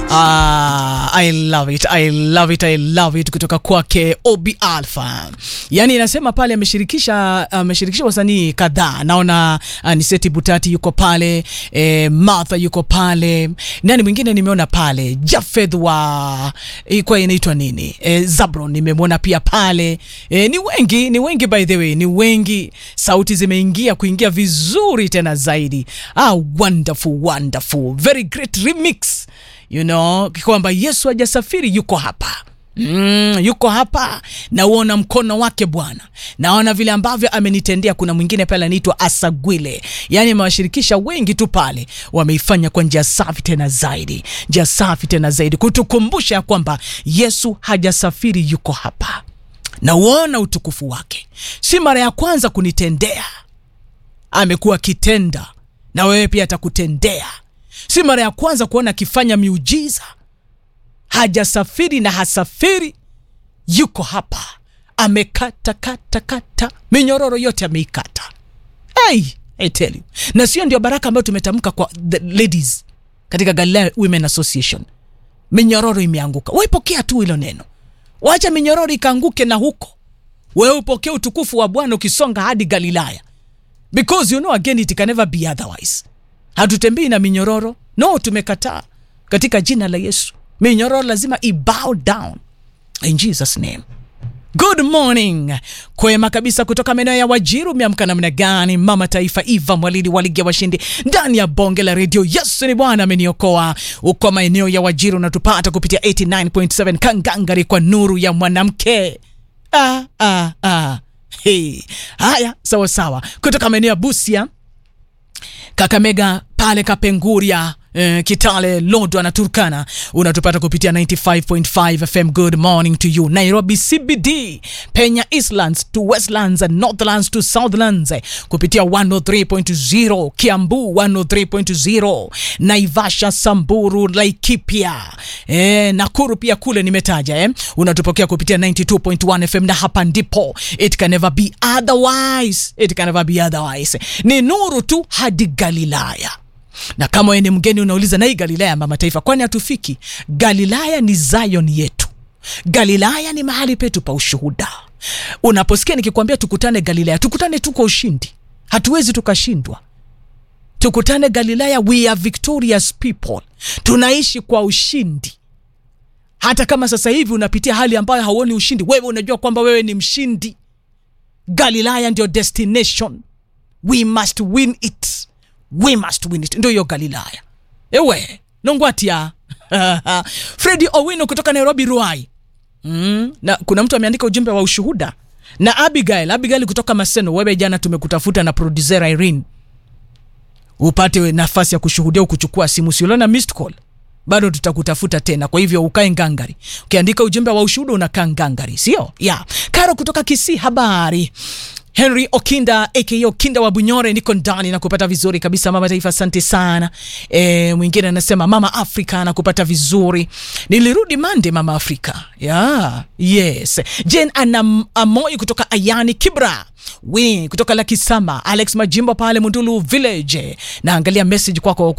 Ah, I love it, I love it, I love it kutoka kwake Obi Alpha. Yaani inasema pale ameshirikisha ameshirikisha wasanii kadhaa. Naona uh, Niseti Butati yuko pale, eh, Martha yuko pale. Nani mwingine nimeona pale? Jafeth wa ilikuwa inaitwa nini? Eh, Zabron nimemwona pia pale. Eh, ni wengi, ni wengi by the way, ni wengi. Sauti zimeingia kuingia vizuri tena zaidi. Ah, wonderful, wonderful. Very great remix you know, kwamba Yesu hajasafiri, yuko hapa Mm, yuko hapa nauona mkono wake Bwana, naona vile ambavyo amenitendea. Kuna mwingine pale anaitwa Asagwile, yaani amewashirikisha wengi tu pale, wameifanya kwa njia safi tena zaidi, njia safi tena zaidi, kutukumbusha ya kwamba Yesu hajasafiri, yuko hapa. Nauona utukufu wake, si mara ya kwanza kunitendea, amekuwa akitenda na wewe pia atakutendea si mara ya kwanza kuona akifanya miujiza. Hajasafiri na hasafiri, yuko hapa, amekata kata kata minyororo yote ameikata. Hey, I tell you. Na sio ndio baraka ambayo tumetamka kwa the ladies katika Galilaya Women Association. Minyororo imeanguka, waipokea tu hilo neno, wacha minyororo ikaanguke, na huko wewe upokee utukufu wa Bwana ukisonga hadi Galilaya, because you know again it can never be otherwise. Hatutembei na minyororo no, tumekataa katika jina la Yesu. Minyororo lazima i bow down in Jesus name. Good morning, kwema kabisa kutoka maeneo ya Wajiru. Umeamka namna gani? Mama Taifa Eva Mwalili waligia washindi ndani ya bonge la redio. Yesu ni Bwana ameniokoa. Uko maeneo ya Wajiru unatupata kupitia 89.7 Kangangari kwa nuru ya mwanamke. Ah, ah, ah. Hey. Haya, sawa sawa, kutoka maeneo ya Busia Kakamega pale Kapenguria eh, Kitale, Lodwa na Turkana unatupata kupitia 95.5 FM. Good morning to you. Nairobi CBD, Penya Eastlands to Westlands and Northlands to Southlands kupitia 103.0, Kiambu 103.0, Naivasha, Samburu, Laikipia eh, Nakuru pia kule nimetaja eh, unatupokea kupitia 92.1 FM na hapa ndipo it can never be otherwise, it can never be otherwise. Ni nuru tu hadi Galilaya na kama wewe ni mgeni unauliza na hii Galilaya mama taifa, kwani hatufiki? Galilaya ni Zion yetu. Galilaya ni mahali petu pa ushuhuda. Unaposikia nikikwambia tukutane Galilaya, tukutane tu kwa ushindi, hatuwezi tukashindwa. Tukutane Galilaya, we are victorious people, tunaishi kwa ushindi. Hata kama sasa hivi unapitia hali ambayo hauoni ushindi, wewe unajua kwamba wewe ni mshindi. Galilaya ndio destination, we must win it we must win it. Ndio hiyo Galilaya. Ewe nongwatia Fredi Owino kutoka Nairobi Ruai. Mm, na kuna mtu ameandika ujumbe wa ushuhuda na Abigail, Abigail kutoka Maseno. Wewe jana tumekutafuta na producer Irene upate nafasi ya kushuhudia, kuchukua simu, siuliona missed call bado tutakutafuta tena, kwa hivyo ukae ngangari. Ukiandika ujumbe wa ushuhuda unakaa ngangari, sio ya yeah. Karo kutoka Kisii, habari Henry Okinda aka Okinda wa Bunyore, niko ndani na kupata vizuri kabisa. Mama Taifa, asante sana. E, mwingine anasema Mama Afrika na kupata vizuri, nilirudi Mande Mama Afrika yeah, yes. Jen ana Amoi kutoka Ayani Kibra Wini kutoka Lakisama, Alex Majimbo pale Mundulu Village. Naangalia message kwako